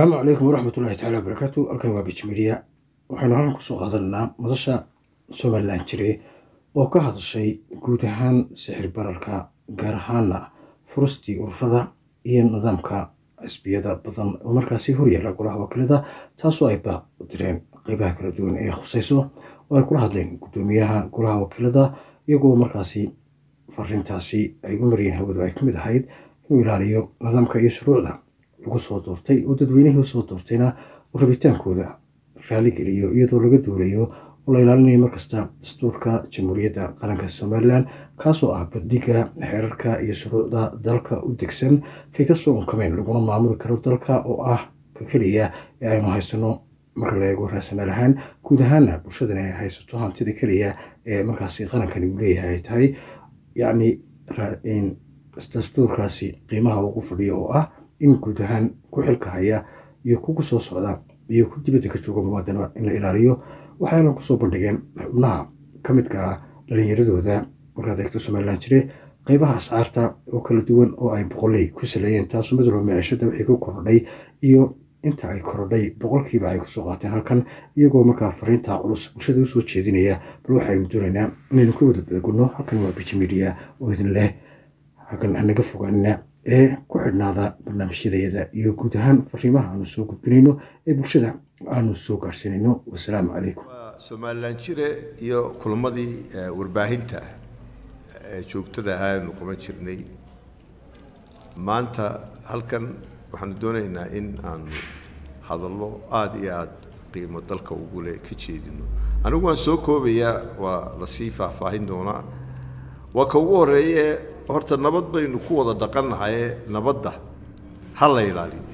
asalaamu calaykum waraxmat ullahi tacaala wabarakaatu halkan waa bij midiya waxaynu halkan kusoo qaadananaa madasha somalilan jire oo ka hadashay guud ahaan sixir bararka gaar ahaana furustii ururada iyo nidaamka xisbiyada badan oo markaasi horyaala golaha wakiilada taasoo ay baaq u direen qeybaha kala duwan ee khuseyso oo ay kula hadleen guddoomiyaha golaha wakiilada iyagoo markaasi fariintaasi ay u mariyeen hawadu ay kamid ahayd inuu ilaaliyo nidaamka iyo shuruucda lagu soo doortay oo dadweynihii usoo doortayna uu rabitaankooda raaligeliyo iyadoo laga duulayo oo la ilaalinayo markasta dastuurka jamhuuriyadda qaranka somalilan kaasoo ah bandhiga xeerarka iyo shuruucda dalka u degsan kay kasoo unkameen laguna maamuli karo dalka oo ah ka keliya ee aynu haysano marka la eego raasamaal ahaan guud ahaana bulshadani ay haysato hantida keliya ee markaasi qarankani uu leeyahay ay tahay yacni dastuurkaasi qiimaha ugu fadhiyo oo ah in guud ahaan ku xilka haya iyo kugu soo socda iyo ku dibadda ka jooga muwaadana in la ilaaliyo waxayna kusoo bandhigeen xubnaha ka midka ah dhalinyaradooda markaad eegto somalilan jire qeybaha ascaarta oo kala duwan oo ay boqoley ku saleeyeen taasoo mid walba micishada wixii ku korodhay iyo inta ay korodhay boqolkiiba ay kusoo qaateen halkan iyagoo markaa fariinta culus bulshada usoo jeedinaya bal waxaynu doonaynaa inaynu ka wada badagunno halkan waa biji media oo idin leh halkan hanaga fogaanina ee ku xidhnaada barnaamijyadayada iyo guud ahaan fariimaha aanu soo gudbinayno ee bulshada aanu soo gaarsiinayno wasalaamu calaykum somalilan jire iyo kulamadii warbaahinta ee joogtada ahaa aynu qaban jirnay maanta halkan waxaanu doonaynaa in aanu hadallo aada iyo aada qiimo dalka ugu leh ka jeedino anigu waan soo koobayaa waa lasii faahfaahin doonaa waa ka ugu horreeye horta nabad baynu ku wada dhaqannahaye nabadda ha la ilaaliyo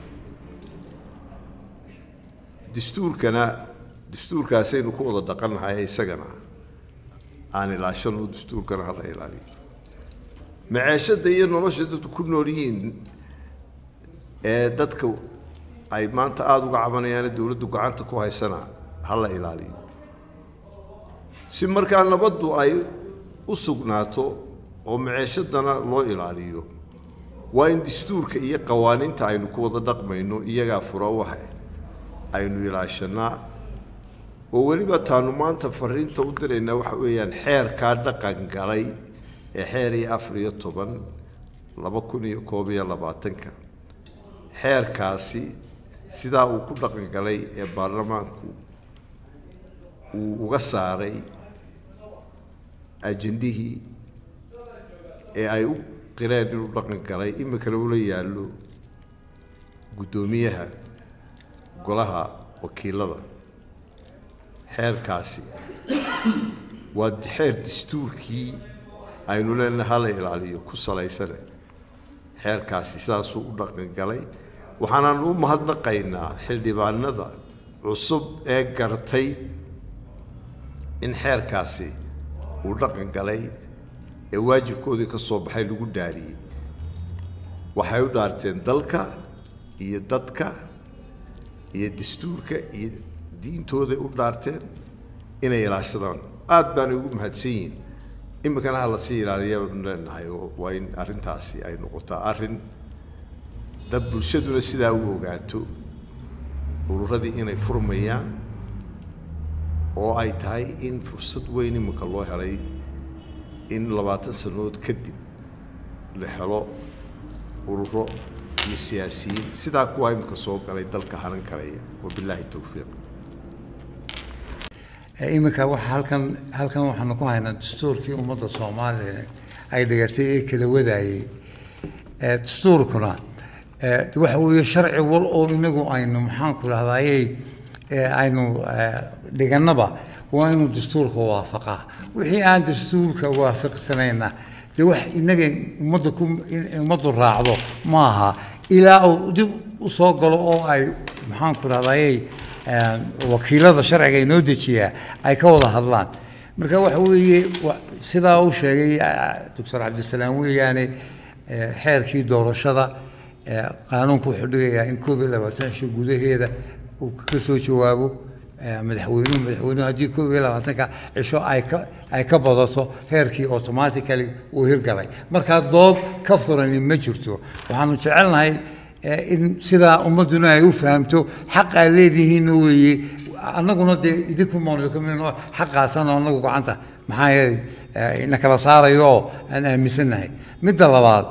dastuurkana dastuurkaasaynu ku wada dhaqannahaye isagana aan ilaashano dastuurkana ha la ilaaliyo maceeshadda iyo nolosha dadku ku nool yihiin ee dadka ay maanta aada uga cabanayaane dowladdu gacanta ku haysana ha la ilaaliyo si markaa nabaddu ay u sugnaato oo maceeshadana loo ilaaliyo waa in dastuurka iyo qawaaniinta aynu ku wada dhaqmayno iyagaa fura waha aynu ilaashanaa oo weliba taanu maanta fariinta u diraynaa waxa weeyaan xeerkaa dhaqan galay ee xeer iyo afar iyo toban laba kun iyo koob iyo labaatanka xeerkaasi sidaa uu ku dhaqan galay ee baarlamaanku uu uga saaray ajendihii ee ay u qireen inuu dhaqan galay iminkana ula yaallo guddoomiyaha golaha wakiilada xeerkaasi waa xeer dastuurkii aynu leenahay hala ilaaliyo ku salaysane xeerkaasi sidaasuu u dhaqan galay waxaanaan u mahadnaqaynaa xildhibaanada cusub ee gartay in xeerkaasi uu dhaqan galay ee waajibkoodii ka soo baxay lagu dhaariyey waxay u dhaarteen dalka iyo dadka iyo dastuurka iyo diintooday u dhaarteen inay ilaashadaan aada baanay ugu mahadsan yihiin iminkana ha lasii ilaaliya baanu leenahay oo waa in arrintaasi ay noqotaa arrin dad bulshaduna sidaa u ogaato ururadii inay furmayaan oo ay tahay in fursad weyn iminka loo helay in labaatan sannadood kadib la helo ururo iyo siyaasiyiin sidaa kuwaa iminka soo galay dalka haran karaya wabilaahi towfiiq iminka waxa halkan halkan waxaanu ku haynaa dastuurkii ummadda soomaaliya ay dhigatay ee kala wadaayey dastuurkuna waxa weeye sharci wal oo inagu aynu maxaanku dhahdayey aynu dhigannaba waa inuu dastuurka waafaqaa wixii aan dastuurka waafaqsanayna dee wax inaga ummadda ku ummaddu raacdo maaha ilaa uu dib u soo galo oo ay maxaanku dhahdayey wakiilada sharciga inoo dejiyaa ay ka wada hadlaan marka waxa weeye sidaa uu sheegay doctor cabdisalaam weeyaane xeerkii doorashada qaanuunku wuxuu dhigayaa in koob iyo labaatan cisho gudaheeda uu ka soo jawaabo madaxweynuhu madaxweynuhu haddii koob iyo labaatanka cisho ay ka ay ka badato heerkii automatically uu hirgalay markaa dood ka furani ma jirto waxaanu jecelnahay in sidaa ummadduna ay u fahamto xaq aa leedihiinna weeye annaguna dee idinku moonkamino xaqaasana annagu gacanta maxaa yeelay ina kala saarayo oo aan aaminsannahay midda labaad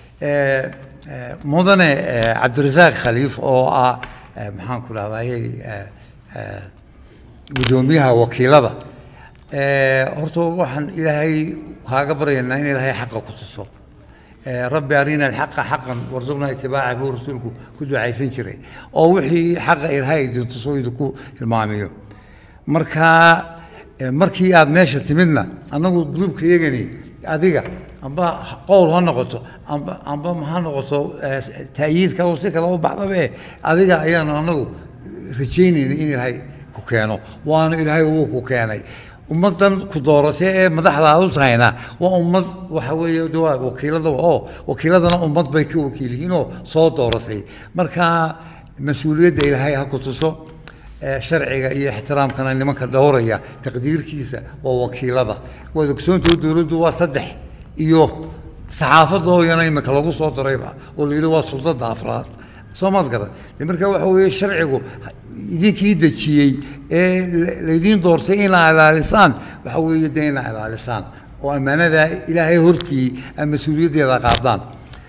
mudane cabdirasaaq khaliif oo ah maxaan ku dhahdaayey guddoomiyaha wakiilada horta waxaan ilaahay kaaga baryaynaa in ilaahay xaqa ku tuso rabbi arina alxaqa xaqan warzuqna itibaaca buu rasuulku ku ducaysan jiray oo wixii xaqa ilaahay idin tuso idinku hilmaamiyo marka markii aad meesha timidna annagu gruubka yagani adiga amba qowl ha noqoto amba amba ha noqoto taayiid kale si kale u baxdabe adiga ayaanu annagu rajaynayna in ilaahay ku keeno waana ilaahay wuu ku keenay ummaddan ku dooratay ee madaxda aad u tahayna waa ummad waxa weeye de waa wakiilada oo wakiiladana ummad bay ka wakiil yihiin oo soo dooratay marka mas-uuliyadda ilaahay ha ku tuso sharciga iyo ixtiraamkana nimanka dhowraya taqdiirkiisa waa wakiilada waad ogsoontahay dowladdu waa saddex iyo saxaafadda oo yana imika lagu soo darayba oo la yidhi waa sultada afraad soo maad garan de marka waxa weeye sharcigu idinkii dejiyey ee laydiin doortay inaa ilaalisaan waxa weeye de inaa ilaalisaan oo ammaanada ilaahay hortii aa mas-uuliyaddeeda qaadaan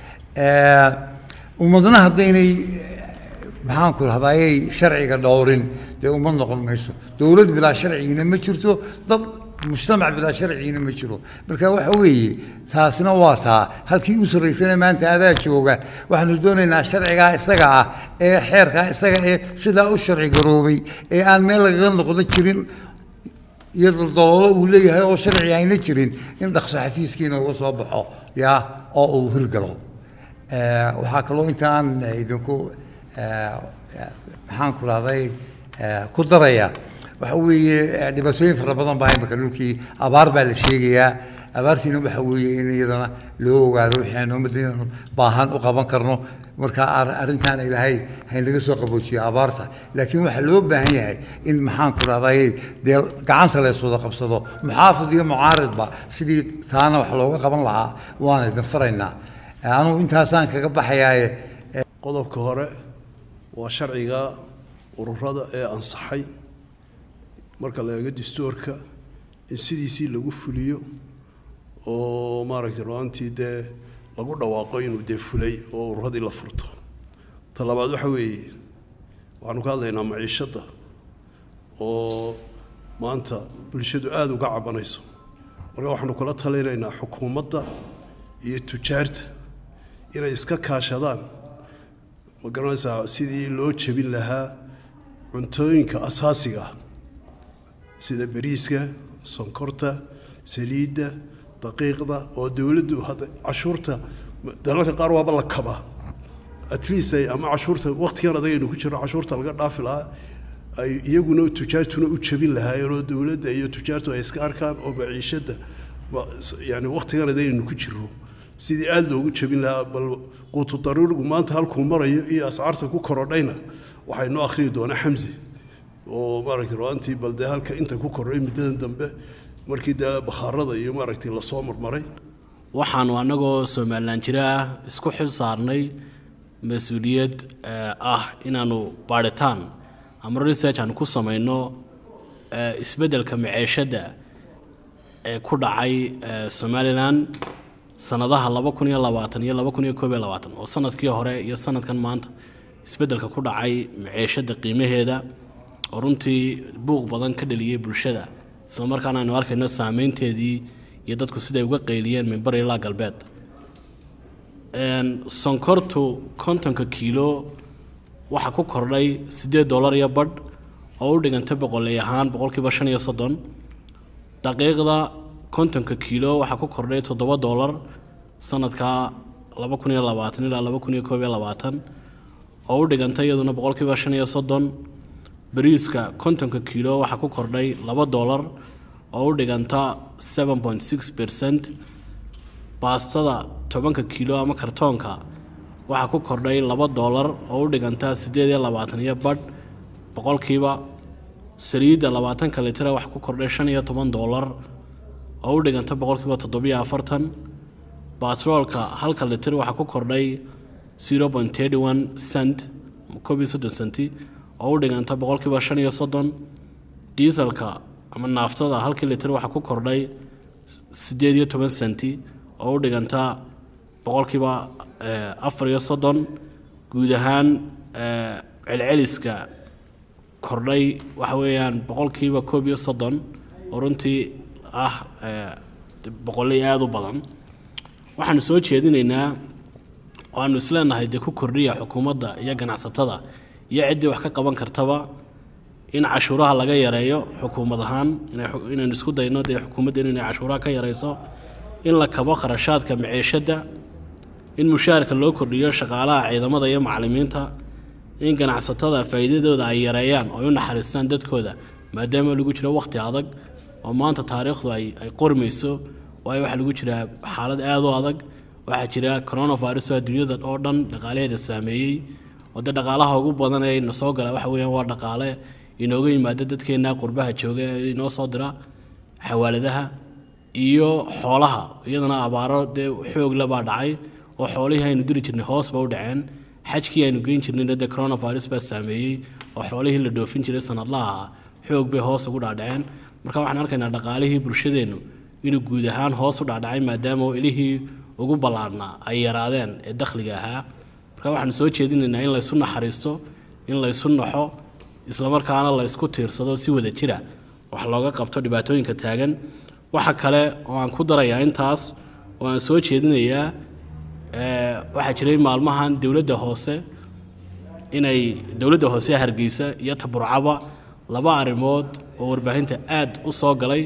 ummadna haddaynay maxaan ku rahdaayay sharciga dhowrin dee ummad noqon mayso dowlad bilaa sharcigiina ma jirto dad mujtamac bilaa sharcigiina ma jiro marka waxa weeye taasina waa taa halkii u sarraysana maanta adaa jooga waxaanu doonaynaa sharcigaa isaga ah ee xeerkaa isaga ee sidaa u sharci garoobay ee aan meel lagaga noqdo jirin iyo daldaloolo uu leeyahay oo sharci ayna jirin in dhaqso xafiiskiina uga soo baxo yaa oo uu hirgalo waxaa kaloo intaan idinku maxaan ku rahday ku daraya waxa weeye dhibaatooyin fara badan baa imika dhulkii abaar baa la sheegayaa abaartiina waxa weeye in iyadana loo ogaado wixii aan ummaddeena baahan u qaban karno marka arrintaana ilaahay haynaga soo qaboojiyo abaarta laakiin waxaa loo baahan yahay in maxaan ku rahday dee gacanta lees wada qabsado muxaafid iyo mucaaridba sidii taana wax looga qaban lahaa waan idin faraynaa anugu intaasaan kaga baxayaaye qodobka hore waa sharciga ururada ee ansaxay marka la eego dastuurka in sidiisii lagu fuliyo oo maaragtay ru'aantii dee lagu dhawaaqo inuu dee fulay oo ururadii la furto ta labaad waxa weeye waxaanu ka hadlaynaa maciishadda oo maanta bulshadu aada uga cabanayso marka waxaanu kula talinaynaa xukuumadda iyo tujaarta inay iska kaashadaan ma garanaysaa sidii loo jebin lahaa cuntooyinka asaasiga ah sida bariiska sonkorta saliidda daqiiqda oo dowladdu hadda cashuurta dalalka qaar waaba la kabaa at least ay ama cashuurta waqtigan adagaynu ku jiro cashuurta laga dhaafi lahaa ay iyaguna tujaartuna u jebin lahaayeen oo dowladda iyo tujaartu ay iska arkaan oo maciishadda yani waqtigan adagaynu ku jiro sidii aada loogu jebin lahaa bal quutu daruurigu maanta halkuu marayo iyo ascaarta ku korodhayna waxay noo akhriyi doonaa xamsi oo maaragtay ru'aantii bal dee halka inta ku korodhay muddadan dambe markii dee bakhaarada iyo maaragtay lasoo marmaray waxaanu annagoo somalilan jira ah isku xil saarnay mas-uuliyad ah inaanu baadhitaan ama research aanu ku samayno isbeddelka maceeshadda ee ku dhacay somalilan sanadaha laba kun iyo labaatan iyo laba kun iyo koob iyo labaatan oo sanadkii hore iyo sanadkan maanta isbeddelka ku dhacay maceeshadda qiimaheeda oo runtii buuq badan ka dhaliyey bulshada isla markaana aynu arkayno saameynteedii iyo dadku siday uga qayliyeen mimbar ilaa galbeed sonkortu kontonka kiilo waxaa ku kordhay siddeed dollar iyo badh oo u dhigantay boqoley ahaan boqolkiiba shan iyo soddon daqiiqda kontonka kiilo waxaa ku kordhay toddoba dollar sanadka laba kun iyo labaatan ilaa laba kun iyo koob iyo labaatan oo u dhigantay iyaduna boqolkiiba shan iyo soddon bariiska kontonka kiilo waxaa ku kordhay laba dollar oo u dhiganta seven point six percent baastada tobanka kiilo ama kartoonka waxaa ku kordhay laba dollar oo u dhiganta siddeed iyo labaatan iyo badh boqolkiiba saliidda labaatanka litira waxaa ku kordhay shan iyo toban dollar oo u dhiganta boqolkiiba toddobiyo afartan batroolka halka litir waxaa ku kordhay zero point thirty one cent koob iyo soddon centi oo u dhiganta boqolkiiba shan iyo soddon diiselka ama naaftada halkii litir waxaa ku kordhay sideed iyo toban centi oo u dhiganta boqolkiiba afar iyo soddon guud ahaan celceliska kordhay waxa weeyaan boqolkiiba koob iyo soddon oo runtii ah boqolay aada u badan waxaanu soo jeedinaynaa oo aanu isleenahay dee ku kordhiya xukuumadda iyo ganacsatada iyo ciddii wax ka qaban kartaba in cashuuraha laga yareeyo xukuumad ahaan inaynu isku dayno dee xukuumadda inay cashuuraha ka yareyso in la kabo kharashaadka maciishadda in mushaharka loo kordhiyo shaqaalaha ciidamada iyo macalimiinta in ganacsatada faa'iidadooda ay yareeyaan oo ay u naxariistaan dadkooda maadaama lagu jiro wakhti adag oo maanta taariikhdu ay ay qormayso waayo waxaa lagu jiraa xaalad aada u adag waxaa jira coronavirus oo adduunyada oo dhan dhaqaalaheeda saameeyey oo dee dhaqaalaha ugu badan ee na soo gala waxa weeyaan waa dhaqaale inooga yimaada dadkeena qurbaha jooga ee inoo soo dira xawaaladaha iyo xoolaha iyadana abaaro dee xoogle baa dhacay oo xoolihii aynu diri jirnay hoos ba u dhaceen xajkii aynu geyn jirnayna dee coronavirus baa saameeyey oo xoolihii la dhoofin jiray sanadlaha xoog bay hoos ugu dhaadhaceen marka waxaan arkaynaa dhaqaalihii bulshadeennu inuu guud ahaan hoos u dhacdhacay maadaama ilihii ugu ballaadhnaa ay yaraadeen ee dakhliga ahaa marka waxaanu soo jeedinaynaa in laysu naxariisto in laysu naxo islamarkaana la ysku tiirsado si wada jira wax looga qabto dhibaatooyinka taagan waxa kale oo aan ku darayaa intaas oo aan soo jeedinayaa waxaa jiray maalmahan dowladda hoose inay dowladda hoose hargeysa iyo taburcaba laba arrimood oo warbaahinta aad u soo galay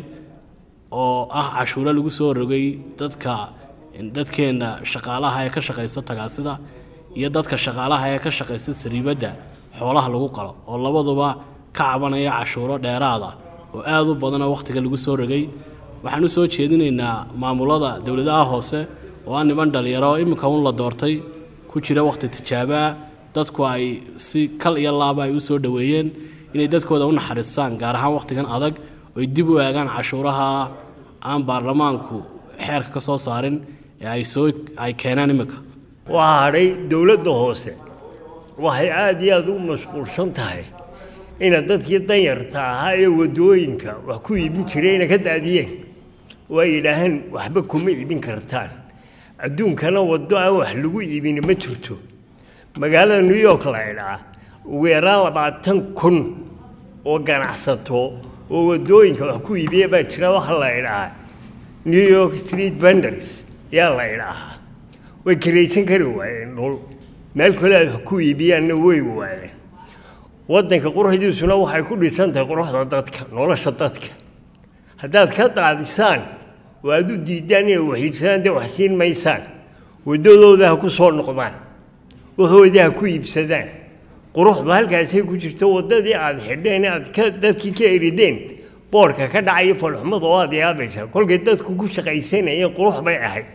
oo ah cashuuro lagu soo rogay dadka dadkeenna shaqaalaha ee ka shaqaysta tagaasida iyo dadka shaqaalaha ee ka shaqaysta sariibadda xoolaha lagu qalo oo labaduba ka cabanaya cashuuro dheeraada oo aada u badanoo wakhtiga lagu soo rogay waxaan u soo jeedinaynaa maamulada dowladaha hoose oo aan niman dhalinyaro iminka un la doortay ku jira wakhti tijaabaa dadku ay si kal iyo laaba ay u soo dhoweeyeen inay dadkooda u naxariistaan gaar ahaan wakhtigan adag oy dib u eegaan cashuuraha aan baarlamaanku xeerka ka soo saarin ee ay soo ay keenaan iminka waxaa hadhay dowladda hoose waxay aada iyo aada u mashquulsan tahay ina dadkii danyarta ahaa ee waddooyinka wax ku iibin jirayna ka daadiyeen oo ay yidhaaheen waxba kuma iibin kartaan adduunkana waddo aan wax lagu iibin ma jirto magaalada new york la idhaa ugu yaraan labaatan kun oo ganacsato oo waddooyinka wax ku iibiya baa jira waxa la idhahaa new york street vendors yaa la idhaahaa way karaysan kari waayeen dhul meel kale aad wax ku iibiyaanna way waayeen waddanka quruxdiisuna waxay ku dhisan tahay quruxda dadka nolosha dadka haddaad ka daadisaan oo aad u diidaan inay wax iibsadaan dee wax siin maysaan waddadooda ha ku soo noqdaan waxoodii ha ku iibsadaan quruxdu halkaasay ku jirto waddadii aad xidheen aad ka dadkii ka erideen boodhka ka dhacaya falxumada oo aad yaabaysaa kolkay dadku ku shaqaysanayeen qurux bay ahayd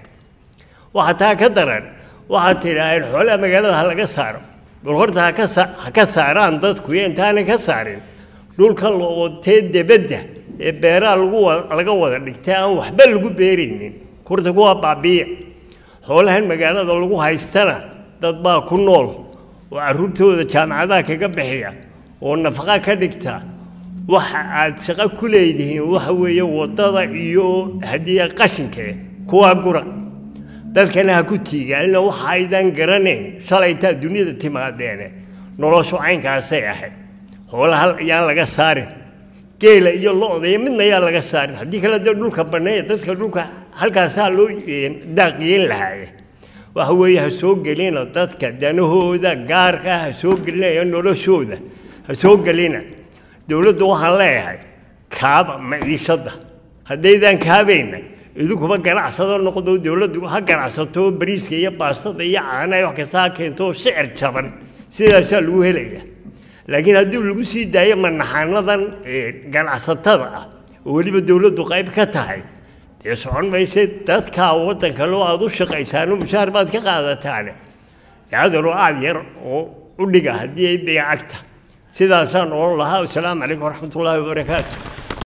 waxaa taa ka daran waxaad tidhaaheen xoolaha magaalada ha laga saaro bal horta haka ha ka saaraan dadku iyo intaanay ka saarin dhulka lootee debadda ee beeraha lagu laga wada dhigtay aan waxba lagu beeraynin horta kuwaa baabiiya xoolahan magaalada lagu haystana dad baa ku nool oo carruurtooda jaamacadaha kaga bixiya oo nafaqa ka dhigta waxa aad shaqo ku leedihiin waxa weeye waddada iyo haddii qashinka kuwaa gura dadkana ha ku tiigaalina waxa aydan garanayn shalaytaa duniyada timaadeene noloshu caynkaasay ahayd xoolaha yaan laga saarin geela iyo lo-da iyo midna yaa laga saarin haddii kale dee dhulka banneeya dadka dhulka halkaasaa loo daaqiyeen lahaaye waxa weeye ha soo gelina dadka danahooda gaarka ha soo gelinaya noloshooda ha soo gelina dowladda waxaan leeyahay kaaba maciishadda haddaydan kaabayna idinkuba ganacsado noqdo dowladdu ha ganacsato bariiska iyo baastada iyo caanaha wax kasta ha keento sicir jaban sidaasaa lagu helaya laakiin haddii lagu sii daayo manaxaanadan ganacsatada ah oo weliba dowladdu qayb ka tahay dee socon mayse dadkaa waddanka loo aada u shaqaysaano mushaar baad ka qaadataane adaroo aada yar oo u dhiga haddii ay dayacagta sidaasaan oon lahaa wasalaamu calaykum waraxmatullaahi wabarakaatu